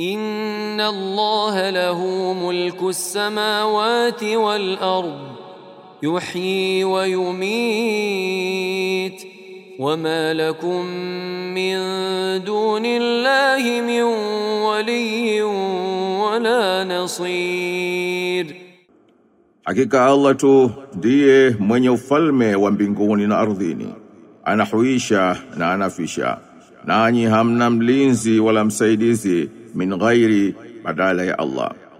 إن الله له ملك السماوات والأرض يحيي ويميت وما لكم من دون الله من ولي ولا نصير Hakika Allah tu ndiye mwenye ufalme wa mbinguni na ardhini, anahuisha na anafisha, nanyi hamna mlinzi wala msaidizi min ghairi badala ya Allah.